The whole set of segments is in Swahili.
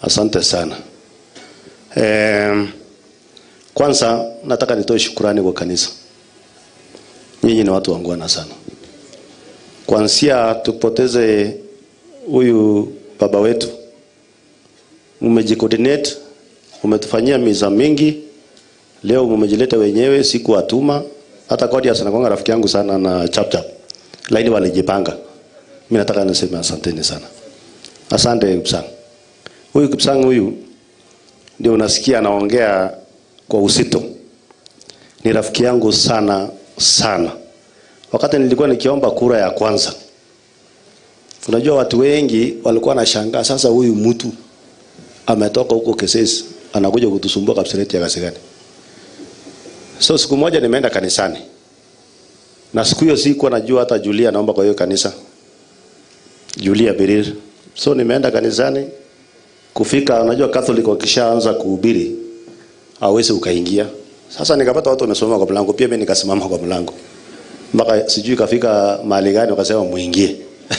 Asante sana. Eh, kwanza nataka nitoe shukurani kwa kanisa. Nyinyi ni watu wangwana sana. Kwanzia tupoteze huyu baba wetu, mmejicoordinate, umetufanyia miza mingi. Leo mmejileta wenyewe, siku atuma hata Godius anakuanga rafiki yangu sana na chap chap, lakini walijipanga. Mimi nataka niseme asanteni sana, asante Kipsang. Huyu Kipsang huyu ndio unasikia anaongea kwa uzito, ni rafiki yangu sana sana. Wakati nilikuwa nikiomba kura ya kwanza, unajua watu wengi walikuwa wanashangaa, sasa huyu mtu ametoka huko Kesesi anakuja kutusumbua Kapseret ya Kasigani. So siku moja nimeenda kanisani na siku hiyo sikuwa najua hata Julia naomba kwa hiyo kanisa, Julia Birir. So nimeenda kanisani kufika, unajua Catholic wakishaanza kuhubiri hawezi ukaingia. Sasa nikapata watu wamesimama kwa mlango, pia mimi nikasimama kwa mlango mpaka sijui kafika mahali gani, wakasema muingie.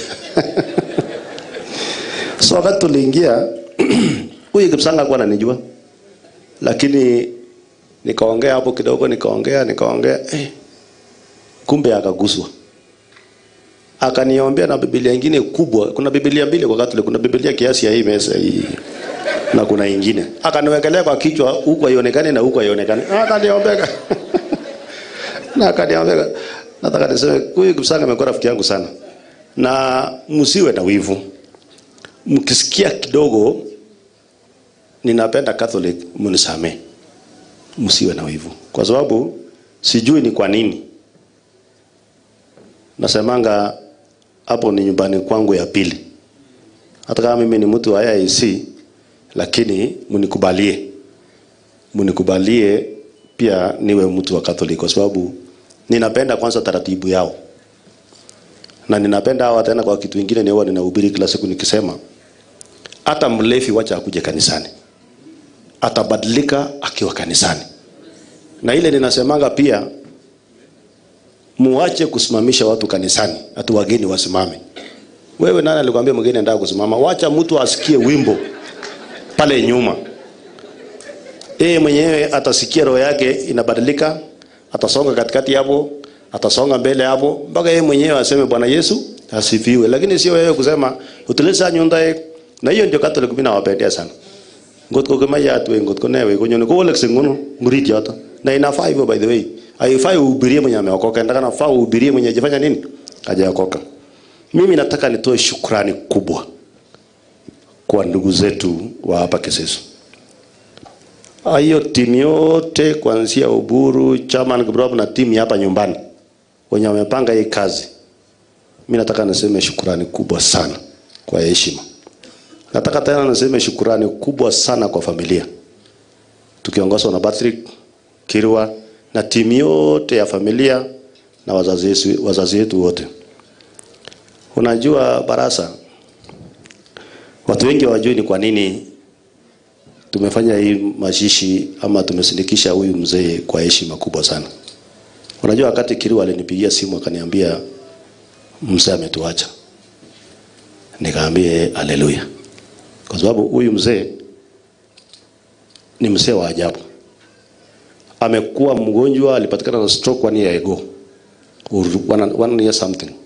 so wakati tuliingia huyu Kipsanga alikuwa ananijua, lakini nikaongea hapo kidogo, nikaongea nikaongea, eh, kumbe akaguswa, akaniombea na Biblia nyingine kubwa. Kuna Biblia mbili kwa Catholic, kuna Biblia kiasi ya hii mesa hii na kuna ingine, akaniwekelea kwa kichwa, huku haionekani na huku haionekani, akaniombea na akaniombea. Nataka niseme huyu Kipsanga amekuwa rafiki yangu sana, na msiwe na wivu, mkisikia kidogo ninapenda Catholic, mnisamee msiwe na wivu, kwa sababu sijui ni kwa nini nasemanga hapo ni nyumbani kwangu ya pili. Hata kama mimi ni mtu wa IEC, lakini mnikubalie, mnikubalie pia niwe mtu wa Catholic, kwa sababu ninapenda kwanza taratibu yao, na ninapenda hawa tena. Kwa kitu kingine ni huwa ninahubiri kila siku nikisema, hata mlevi wacha akuje kanisani atabadilika akiwa kanisani. Na ile ninasemanga pia, muache kusimamisha watu kanisani, ati wageni wasimame. Wewe nani alikwambia mgeni anataka kusimama? Wacha mtu asikie wimbo pale nyuma, yeye mwenyewe atasikia, roho yake inabadilika, atasonga katikati hapo, atasonga mbele hapo, mpaka yeye mwenyewe aseme Bwana Yesu asifiwe. Lakini sio wewe kusema utilisa nyunda. Na hiyo ndio Catholic mimi nawapendea sana ngot ko kema ya tuwe ngot ko newe ko nyone ko wole singono murit yoto na inafaa hivyo by the way haifai uhubirie mwenye ameokoka ndaka nafaa uhubirie mwenye ajifanya nini hajaokoka mimi nataka nitoe shukrani kubwa kwa ndugu zetu wa hapa Kesesi hiyo timu yote kuanzia Uburu Chairman Kibrop na timu hapa nyumbani wenye wamepanga hii kazi mimi nataka niseme shukrani kubwa sana kwa heshima Nataka tena niseme shukurani kubwa sana kwa familia tukiongozwa na Patrick Kirwa na timu yote ya familia na wazazi wetu, wazazi wetu wote. Unajua Barasa, watu wengi hawajui ni kwa nini tumefanya hii mazishi ama tumesindikisha huyu mzee kwa heshima kubwa sana. Unajua wakati Kirwa alinipigia simu akaniambia mzee ametuacha, nikaambie haleluya kwa sababu huyu mzee ni mzee wa ajabu. Amekuwa mgonjwa, alipatikana na stroke one year ago or one, one year something,